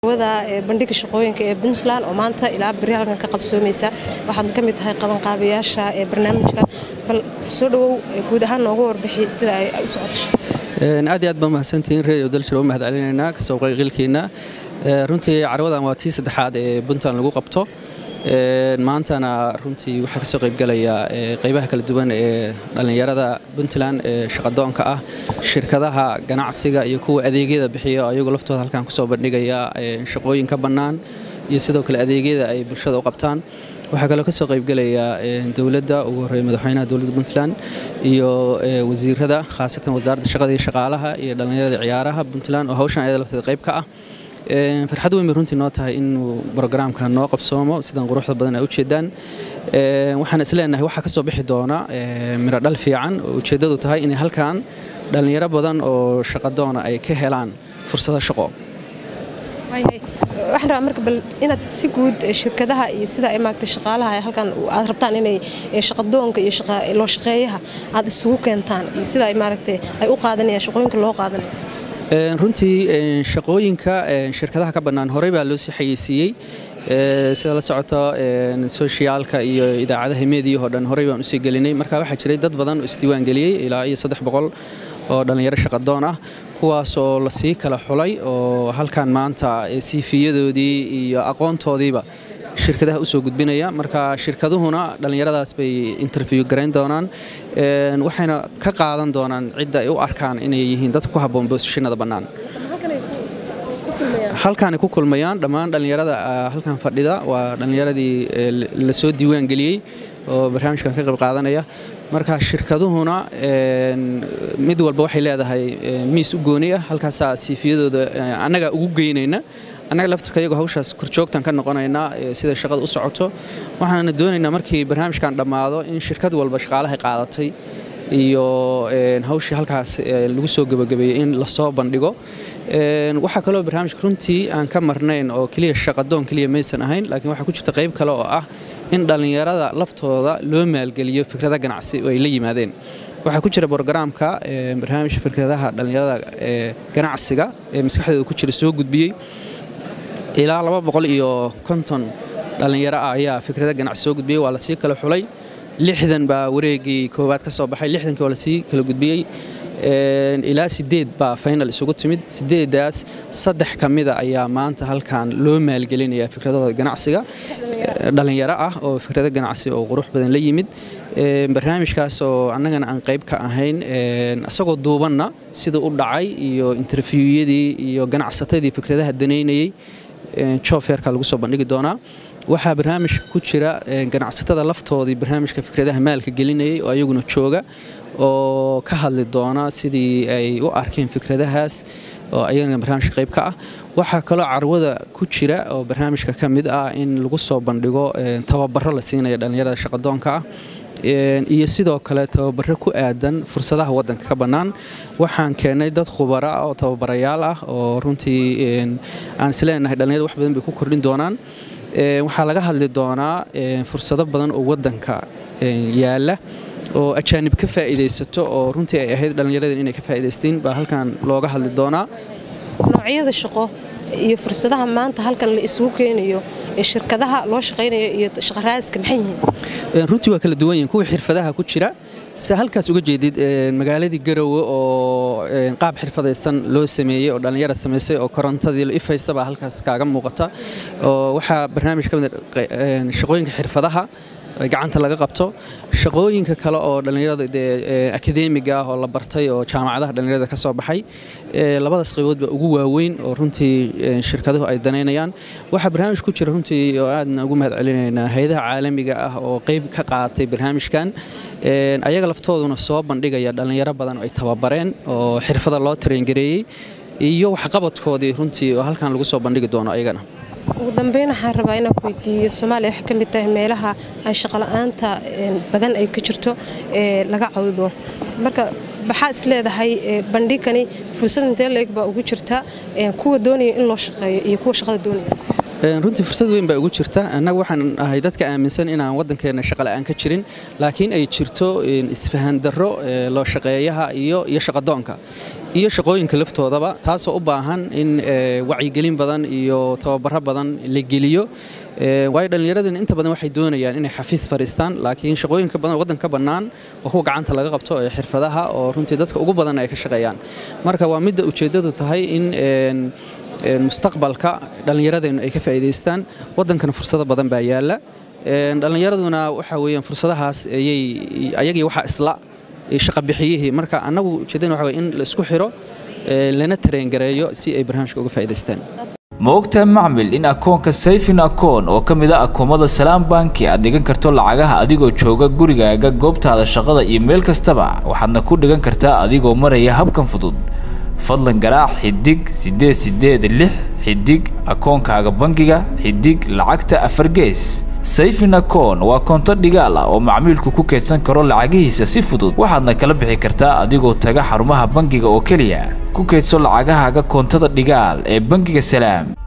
wada bandhiga shaqooyinka ee puntland oo maanta ilaa beri halkan ka qabsoomaysa waxaad ka mid tahay qabanqaabayaasha ee barnaamijka bal soo dhowow guud ahaan nooga warbixi sida ay u socoto aad iyo aad baa mahadsantihiin radio dalshir u mahad celinaynaa kasoo qayqilkiina runtii carwadan waa tii saddexaad ee puntland lagu qabto maantana runtii waxaa kasoo qaybgalaya qaybaha kala duwan ee dhallinyarada puntland ee shaqadoonka ah shirkadaha ganacsiga iyo kuwa adeegyada bixiya ayagu laftooda halkan kusoo bandhigaya shaqooyin ka bannaan iyo sidoo kale adeegyada ay bulshada u qabtaan waxaa kaloo kasoo qaybgelaya dowladda ugu horreeya madaxweynaha dowladda puntland iyo wasiirada khaasatan wasaaradda shaqada iyo shaqaalaha iyo dhallinyarada ciyaaraha puntland oo hawshan ayada lafteeda qayb ka ah farxad weyn bay runtii noo tahay inuu brogaraamka noo qabsoomo sidan quruxda badan ay ujeedaan waxaan isleenahay waxaa kasoo bixi doona miro dhal fiican oo ujeeddadu tahay inay halkan dhallinyaro badan oo shaqadoona ay ka helaan fursado shaqo waxaan rabaa marka bal inaad si guud shirkadaha iyo sida ay maagtay shaqaalaha halkan aad rabtaan inay shaqadoonka iyo loo shaqeeyaha aad isugu keentaan iyo sida ay maaragtay ay u qaadanayaan shaqooyinka loo qaadanaya runtii shaqooyinka shirkadaha ka bannaan horey baa loo sii xayeysiiyey sida la socoto soshiyaalka iyo idaacadaha meediyahoo dhan horey baan usii gelinay marka waxaa jiray dad badan oo isdiiwaan geliyey ilaa iyo saddex boqol oo dhallinyaro shaqadoon ah kuwaasoo lasii kala xulay oo halkan maanta siifiyadoodii iyo aqoontoodiiba shirkadaha usoo gudbinaya marka shirkaduhuna dhallinyaradaas bay interview garayn doonaan waxayna ka qaadan doonaan cidda ay u arkaan inay yihiin dadka ku habboon boosashinada bannaan halkaanay ku kulmayaan dhammaan dhallinyarada halkan fadhida waa dhallinyaradii lasoo diiwaan geliyey oo barnaamijkan ka qayb qaadanaya marka shirkaduhuna mid walba waxay leedahay miis u gooni ah halkaasaa siifiyadooda annaga ugu geynayna annaga laftirka iyagoo hawshaas korjoogtan ka noqonaynaa sida shaqada u socoto waxaana doonaynaa markii barnaamijkan dhammaado in shirkad walba shaqaalahay qaadatay iyo hawshii halkaas lagu soo gebagabeeyey in lasoo bandhigo waxaa kaloo barnaamijka runtii aan ka marnayn oo keliya shaqadoon keliya maysan ahayn laakiin waxaa ku jirta qayb kale oo ah in dhallinyarada laftooda loo maalgeliyo fikrada ganacsi oo ay la yimaadeen waxaa ku jira brogaraamka barnaamijka fikradaha dhallinyarada ganacsiga ee maskaxdooda ku jira soo gudbiyey ilaa laba boqol iyo konton dhallinyaro ah ayaa fikrada ganacsi soo gudbiyey waa lasii kala xulay lixdan baa wareegii koowaad ka soo baxay lixdankii waa lasii kala gudbiyey ilaa sideed baa final isugu timid sideedaas saddex ka mida ayaa maanta halkan loo maalgelinaya fikradahooda ganacsiga dhallinyaro ah oo fikrado ganacsi oo qurux badan la yimid barnaamijkaas oo annagana aan qayb ka ahayn isagoo duubanna sida u dhacay iyo interviwyadii iyo ganacsatadii fikradaha danaynayey jofeerka lagu soo bandhigi doonaa waxaa barnaamijka ku jira ganacsatada laftoodii barnaamijka fikradaha maalka gelinayay oo ayaguna jooga oo ka hadli doona sidii ay u arkeen fikradahaas oo ayagana barnaamijka qayb ka ah waxaa kaloo carwada ku jira oo barnaamijka ka mid ah in lagu soo bandhigo tababaro la siinayo dhallinyarada shaqadoonka ah iyo sidoo kale tababaro ku aadan fursadaha wadanka ka bannaan waxaan keennay dad khubara oo tababarayaal ah oo runtii aan isleenahay dhallinyarada wax badan bay ku kordhin doonaan waxaa laga hadli doonaa fursado badan oo wadanka yaala oo ajaanib ka faa'iidaysato oo runtii ay ahayd dhallinyaradan inay ka faa'iidaysteen baa halkan looga hadli doonaa noocyada shaqo iyo fursadaha maanta halkan la isugu keenayo shirkadaha loo shaqaynayo iyo shaqaraaska maxay yihiin runtii waa kala duwan yihiin kuwii xirfadaha ku jira se halkaas uga jeedid magaaladii garowe oo qaab xirfadaysan loo sameeyey oo dhallinyarad samaysay oo korontadii ifaysa baa halkaas kaaga muuqata oo waxaa barnaamij ka mid shaqooyinka xirfadaha gacanta laga qabto shaqooyinka kale oo dhallinyarada dee akadeemiga ah oo la bartay oo jaamacadaha dhallinyarada ka soo baxay labadaas qaybood baa ugu waaweyn oo runtii shirkaduhu ay danaynayaan waxaa barnaamij ku jira runtii oo aadna ugu mahad celinaynaa hay-adaha caalamiga ah oo qayb ka qaatay barnaamijkan ayaga laftooduna soo bandhigaya dhallinyaro badan oo ay tababareen oo xirfada loo tareengareeyey iyo waxqabadkoodii runtii oo halkan lagu soo bandhigi doono ayagana ugu dambeyn waxaan rabaa inaan ku weydiiyo soomaaliya waxay ka mid tahay meelaha ay shaqola'aanta badan ay ka jirto ee laga cawdo marka maxaa is leedahay bandhigani fursad intee leeg baa ugu jirta kuwa doonaya in loo shaqeeyo iyo kuwa shaqada doonaya runtii fursad weyn baa ugu jirta annaga waxaan ahay dadka aaminsan inaan waddankeenna shaqola'aan ka jirin laakiin ay jirto isfahan darro loo shaqeeyaha iyo iyo shaqadoonka iyo shaqooyinka laftoodaba taasoo u baahan in wacyigelin badan iyo tababaro badan la geliyo waayo dhallinyaradina inta badan waxay doonayaan inay xafiis fadhiistaan laakiin shaqooyinka badan waddan ka bannaan oo kuwa gacanta laga qabto ee xirfadaha oo runtii dadka ugu badan ay ka shaqeeyaan marka waa midda ujeeddadu tahay in mustaqbalka dhallinyaradeennu ay ka faa'iidaystaan waddankana fursado badan baa yaalla dhallinyaraduna waxa weeyaan fursadahaas ayay ayagii waxa isla shaqabixiyihii marka annagu ujeeddana waxa weye in la isku xiro lana tareengareeyo si ay barnaamijka uga faa'iidaystaan ma ogtahay macmil in akoonka sayfin akoon oo ka mid a akoomada salaam banki aad dhigan karto lacagaha adigoo jooga gurigaaga goobtaada shaqada iyo meel kastaba waxaadna ku dhigan kartaa adigoo maraya habkan fudud fadlan garaac xidig siddeed siddeed lix xidig akoonkaaga bangiga xidig lacagta afar gees sayfin akoon waa koonto dhigaal ah oo macmiilku ku keedsan karo lacagihiisa si fudud waxaadna kala bixi kartaa adigoo taga xarumaha bangiga oo keliya ku keedso lacagahaaga koontada dhigaal ee bangiga salaam